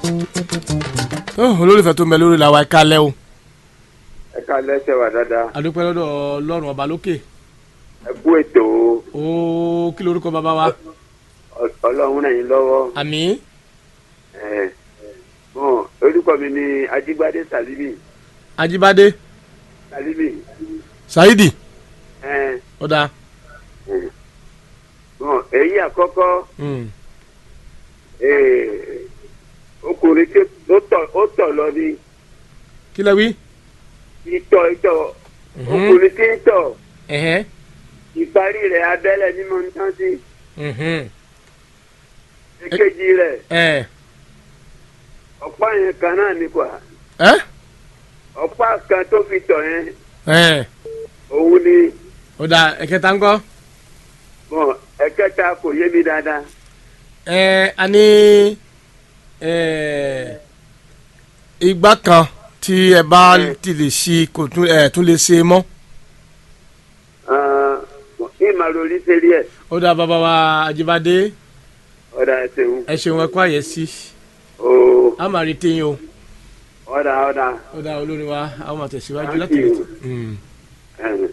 Ó, olólùfẹ́ tó ń bẹ lórí làwa ẹ̀ka lẹ́ o ẹ ká lẹ́sẹ̀ wà dáadáa adúpẹ́ lọ́dọ̀ ọlọ́run ọba lókè ẹ kú ètò ó kí lorúkọ bàbá wa Ọ- ọlọ́run ràn yín lọ́wọ́ àmì ẹ bọ́n orúkọ mi ni ajígbádé salibi ajíbádé salibi saidi ẹ ọ̀dà bọ́n èyí àkọ́kọ́ mm, ẹ, ọkùnrin tí ó tọ̀ ó tọ̀ lọ ní kí lẹ wí ìtọ̀ ìtọ̀ Mhm. ọkùnrin tí ń tọ̀ ẹ̀hẹ́ ìparí rẹ̀ abẹ́lẹ̀ ní mo ń tán sí mhm, èkejì rẹ̀ ẹ̀ ọ̀pá yẹn kan náà ní kwa ẹ́ ọ̀pá kan tó fi tọ̀ yẹn ẹ̀ òun ni ọ̀dà ẹ̀kẹta ńkọ́ bọ́n ẹ̀kẹta kò yé mi dáadáa. ẹ̀ a ní ẹ̀ ìgbà kan tí ẹ bá Ẹ. ti lè ṣe kò tún ẹ̀ tún lè ṣe mọ́ ìmàlórí sẹ́rí ẹ̀ ọ̀dà bàbá wa ajíbádé ọ̀dà ẹ̀sẹ̀hún ẹ ṣeun ẹ kú àyẹ̀sí ooo a máa rí téyín o ọ̀dà ọ̀dà ọ̀dà olórin wa a máa tẹ̀síwájú Thank láti you. retí. Mm. ẹ̀hún.